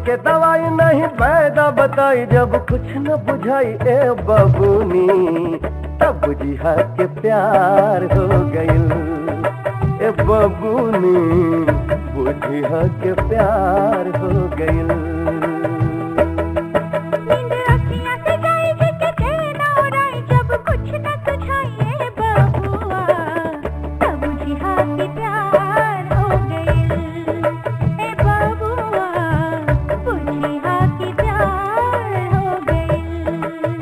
के दवाई नहीं पैदा बताई जब कुछ न बुझाई ए बबूनी तब बुझिया के प्यार हो गइल ए बबूनी बुझिया के प्यार हो गइल नींद अखियाँ से गई जिसके चैन उड़ाई जब कुछ न सुझाए बबुआ तब बुझिया कि प्यार हो गइल ए बबुआ बुझिया कि प्यार हो गइल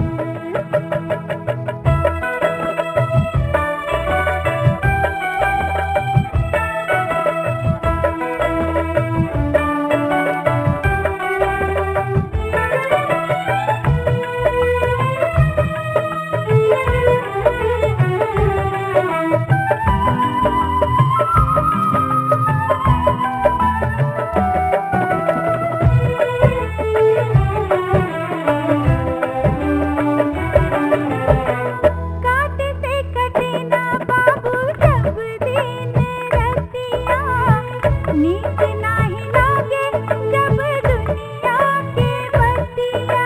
काटे से कटे ना बाबू जब दिन रतिया नीक नाही लागे जब दुनिया के बतिया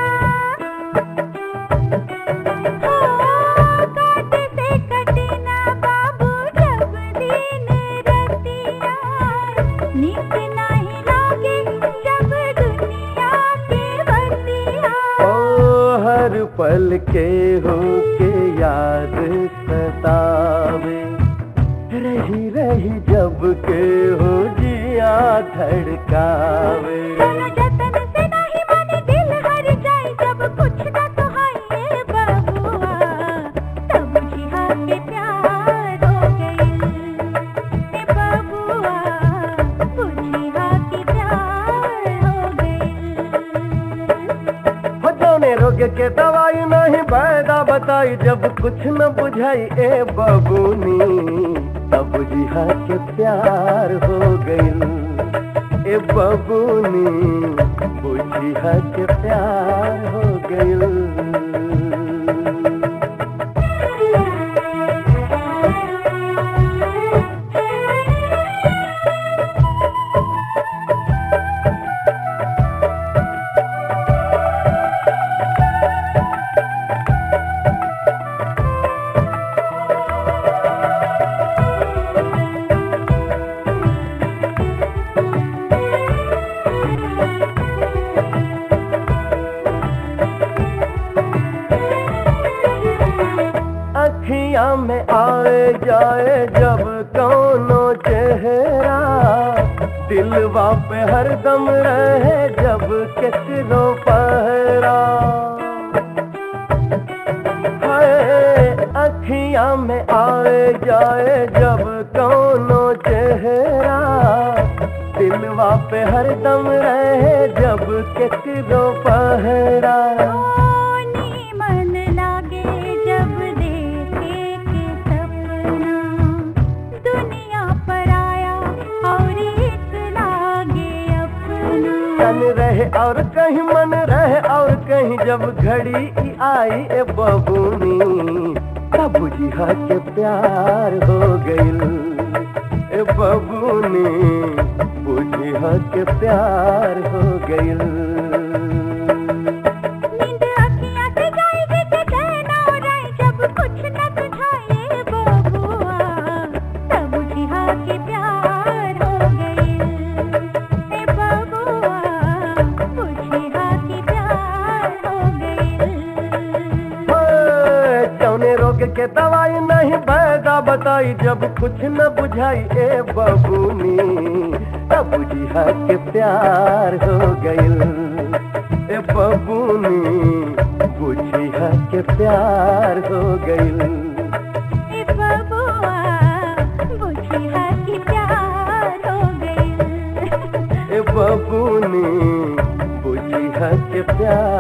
हो काटे से कटे ना बाबू जब दिन रतिया नीक नाही लागे जब दुनिया के बतिया ओ हर पल के हो के याद सतावे रही रही जब के हो जिया धड़कावे दोनों जतन से नहीं माने दिल हर जाए जब कुछ ना सुहाए बबुआ तब जिहा के प्यार हो गइल ए बबुआ बुझिया के प्यार हो गइल हो जौने रोग के दवाई नहीं पैदा बताई जब कुछ न बुझाई ए बबूनी तब जिहा के प्यार हो गइल ए बबूनी बुझिया के प्यार हो गइल अखियां में आए जाए जब कौनो चेहरा दिलवा पे हरदम रहे जब किसरो पहरा हाय अखियां में आए जाए जब कौनो चेहरा दिलवा पे हरदम रहे जब किसरो पहरा ओनी मन लागे जब देखे के सपना दुनिया पर आया और एक लागे अपना तन रहे और कहीं मन रहे और कहीं जब घड़ी ई आई ए बबूनी तब बुझिया के प्यार हो गइल ए बबूनी बुझिया के प्यार हो गइल नींद अखियाँ से गई जिसके चैन उड़ाए जब कुछ न सुझाए बबुआ तब बुझिया के प्यार हो गइल ए बबुआ बुझिया के प्यार हो गइल ओए, जौने रोग के दवाई नहीं पैदा बताई जब कुछ न बुझाई ए बबूनी तब बुझिया के प्यार हो गइल ए बबूनी बुझिया के प्यार हो गइल ए बबुआ बुझिया के प्यार हो गइल ए बबूनी बुझिया के प्यार